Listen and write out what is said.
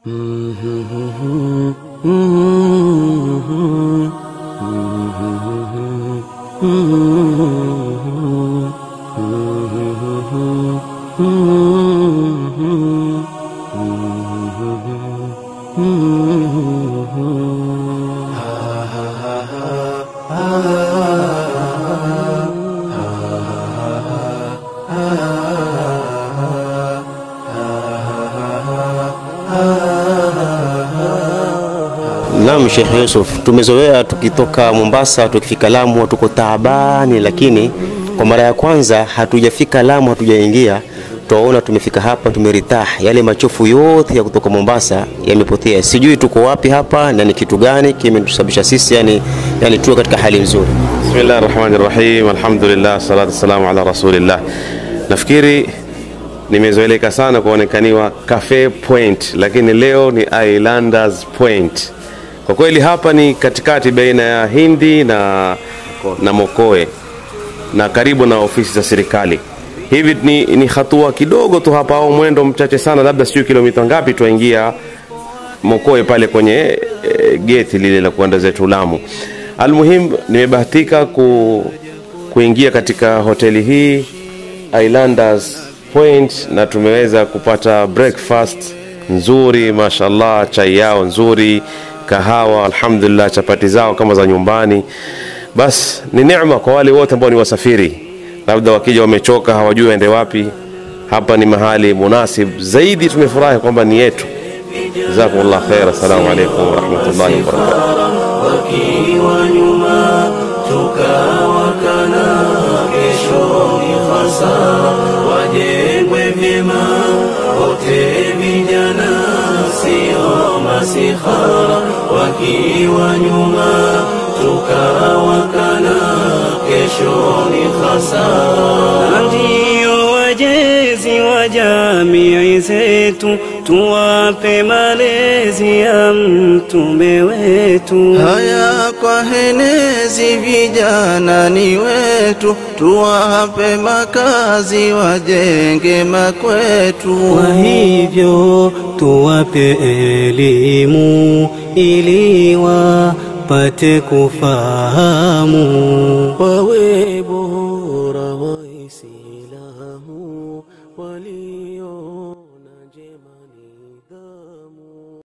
Naam, Sheikh Yusuf, tumezoea tukitoka Mombasa tukifika Lamu tuko taabani, lakini kwa mara ya kwanza hatujafika Lamu, hatujaingia twaona tumefika hapa tumeritah, yale machofu yote ya kutoka Mombasa yamepotea. Sijui tuko wapi hapa na ni kitu gani kimetusababisha sisi yani, yani tuwe katika hali nzuri. Bismillah rahmani rahim, alhamdulillah, salatu wassalamu ala rasulillah. Nafikiri nimezoeleka sana kuonekaniwa Cafe Point, lakini leo ni Islanders Point. Kwa kweli hapa ni katikati baina ya Hindi na, na Mokoe na karibu na ofisi za serikali. Hivi ni, ni hatua kidogo tu hapa au mwendo mchache sana, labda sijui kilomita ngapi tuingia Mokoe pale kwenye e, geti lile la kuenda zetu Lamu. Almuhim, nimebahatika ku, kuingia katika hoteli hii Islanders Point na tumeweza kupata breakfast nzuri, mashallah, chai yao nzuri, kahawa, alhamdulillah, chapati zao kama za nyumbani. Bas ni neema kwa wale wote ambao ni wasafiri, labda wakija wamechoka, hawajui waende wapi. Hapa ni mahali munasib zaidi. Tumefurahi kwamba ni yetu. Jazakumullah khair. Assalamu alaikum warahmatullahi wabarakatuh. wakiwa nyuma tukawakana, kesho ni hasara, wajengwe vyema wote vijana, sio masihara, wakiwa nyuma tukawakana, kesho ni hasara. Ndio wajezi wa jamii zetu, tuwape malezi ya mtume wetu. Haya kwa henezi vijana ni wetu, tuwape makazi wajenge makwetu. Kwa hivyo tuwape elimu ili wapate kufahamu, wawe bora